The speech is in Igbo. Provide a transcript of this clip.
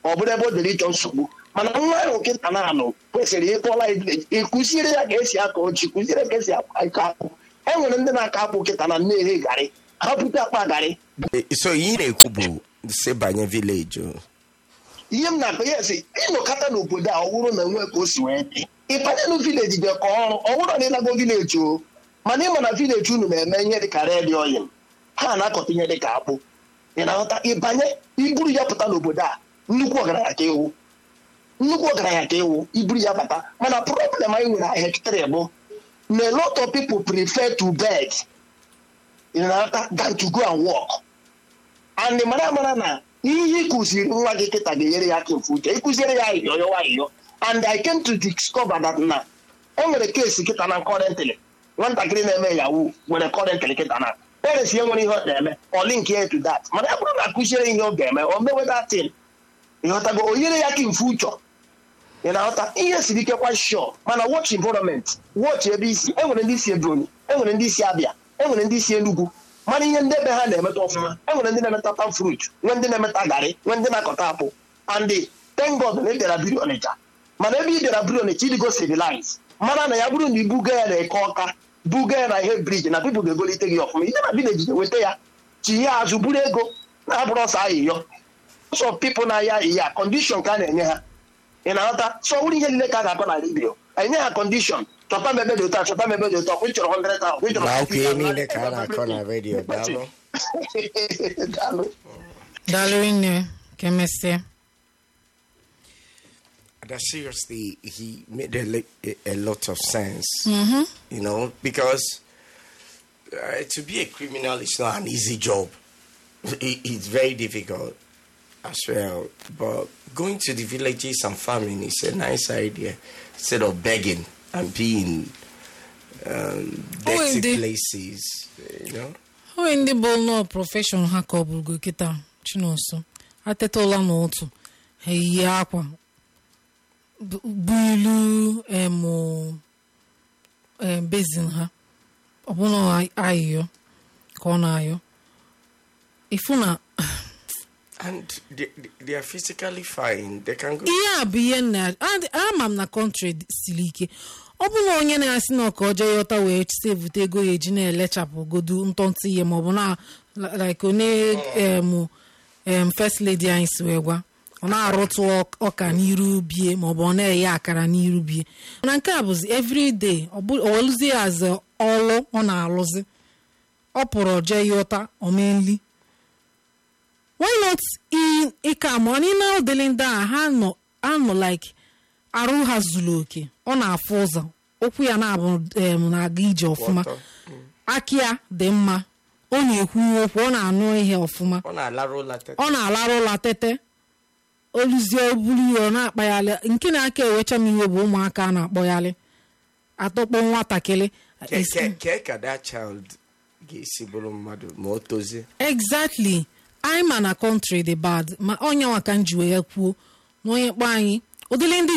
ọ bụrụ ebe o dere ịchọ nsogbu mana nwa ahụ nkịta na-anụ kwesịrị ịkpọla ịkụziere ya ka esi akọ ọchị kụziere ka esi akọ akpụ e nwere ndị na-akọ akpụ nkịta na nne garị ha bute akpa garị Eh, so ihe ị na-ekwu bụ si banye vileji o. ihe m na-akọ ya esi ịnọkọta n'obodo a ọ bụrụ na nwe ka o si wee dị ịbanye vileji dị ka ọrụ ọ bụrụ na ịlago vileji o mana ịma na vileji unu na-eme ihe dị ka red oil ha na-akọta ihe dị ka akpụ ị na-aghọta ịbanye iburu ya pụta n'obodo a nnukwu ọgaranya ka ewu nnukwu ọgaranya ka ewu iburu ya bata mana problem anyị nwere hektarị bụ na a lot of people prefer to beg ị na-aghọta than to go and work and mara mara na ihe ị kụziri nwa gị kịta ga-enyere ya aka mfe uche ịkụziere ya ahịhịọ yọwa ahịhịọ and i came to discover that na e nwere keesi kịta na kọrentịlị nwatakịrị na-eme yawu nwere kọrentịlị kịta na parents ya nwere ihe ọ na-eme ọ link ya to that mana ya bụrụ na akụziere ihe ọ ga-eme o mewe datin ịghọtago o nyere ya aka mfe uche ị na-aghọta ihe siri ike kwa shọ mana watch environment watch ebe isi enwere ndị si Ebonyi enwere ndị si Abịa enwere ndị si Enugu mana ihe ndị ebe ha na-emeta ọfụma enwere ndị na-emeta palm fruit nwee ndị na-emeta garị nwee ndị na-akọta apụ and thank God na ị bịara biri Ọnịcha mana ebe ị bịara biri Ọnịcha ịdịgo civilize mara na ya bụrụ na ibuga ya na eke ọka buga ya na ihe briji na pipụl ga-egolite gị ọfụma ije na vileji weta ya chi ya azụ buru ego na-abụrụ ọsọ ahịhịọ sọ pipụl na-aya ahịhịa kọndishọn ka a na-enye ha ị na-aghọta sọ wụrụ ihe niile ka a ga-akọ na redio enye ha kọndishọn chọta m ebe dị ụtọ a, chọta m ebe dị ụtọ ị chọrọ 100,000 ị chọrọ na okwu ihe 50,000, niile ka a na-akọ na redio daalụ Daalụ. daalụ nne ka emesịa that seriously he made a, li- a, a lot of sense you know because uh, to be a criminal is not an easy job it, it's very difficult as well but going to the villages and farming is a nice idea instead of begging and being um, dirty indeed. places you know onwe ndị bụ nọọ prọfeshọn ha ka ọ bụrụgo kịta chinonso ateta ụla n'ụtụ ha eyie akwa bu bu ilu em, em, bezin ha ọbụna ayịyọ ka ọ na-ayọ ifu na and they, they- they are physically fine they can go ihe a bụ ihe nna adị- ama m na kọntrị siri ike ọ bụ na onye na-asị na ọka ọjọọ yọta wee sevute ego ya eji na-elechapụ godu ntọntụ ihe maọbụ na like onye em em first lady anyị si wee gwa ọ na-arụtụ ọk- ọka n'iru bie maọbụ ọ na-eghe akara n'iru bie na nke a bụzi everyday ọ bụ- ọ welụzie ya as ọlụ ọ na-alụzi ọ pụrụ jee yọta omenli why not i ịka ma ọ na ụdịrị ndị a ha nọ ha nọ like arụ ha zuru oke ọ na-afụ ụzọ okwu ya na-abụ em, na-aga ije ọfụma Water. aka ya dị mma ọ na-ekwu okwu ọ na-anụ ihe ọfụma ọ na-alarụ ụla tete ọ na-alarụ ụla tete oluzie oburu ihe ọ na-akpaghalị nke na-aka ewecha m iwe bụ ụmụaka a na-akpọghalị atọkpọ nwatakịrị Ke- Is- ke- ke ka that child ga-esi bụrụ mmadụ ma o tozie exactly anyị ma na kọntrị dị bad ma onye nwa ka m ji wee kwuo na onye kpọ anyị ụdịrị ndị